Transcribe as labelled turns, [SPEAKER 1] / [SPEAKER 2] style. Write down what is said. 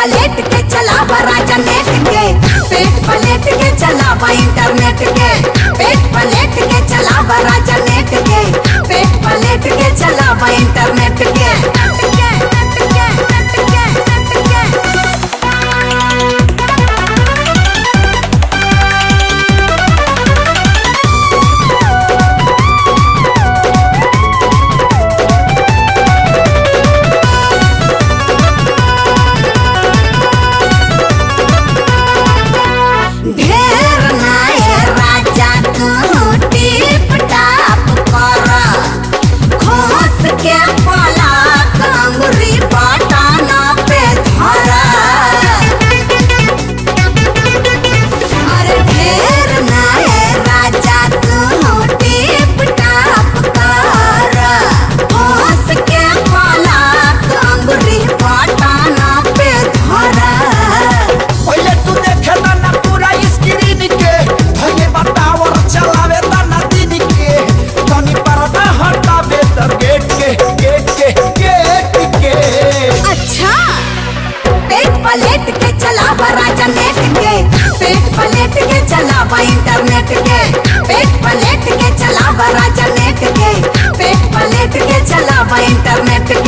[SPEAKER 1] पलेट के चलावा राजा नेट के पेट पलेट के चलावा इंटरनेट के पेट पलेट के चलावा राजा नेट के पेट पलेट के चलावा इंटरनेट के नेट के, नेट के, नेट के, नेट के। ढेर नाये राजा तू टिप टाप कर खोस के पलक अंगुरी बटन पे धर अरे ढेर नाये राजा तू टिप टाप कर खोस के पलक अंगुरी बटन पे धर
[SPEAKER 2] पहिले तू देखे ना पूरा स्क्रीन के भले बतावर चलावे तना दिन के तनी पर्दा हटावे तर गेट के गेट के गेट के
[SPEAKER 1] अच्छा पेट पलेट के चलावा राजा नेट के पेट पलेट के चलावा इंटरनेट के पेट पलेट के चलावा राजा नेट के पेट पलेट के चलावा इंटरनेट के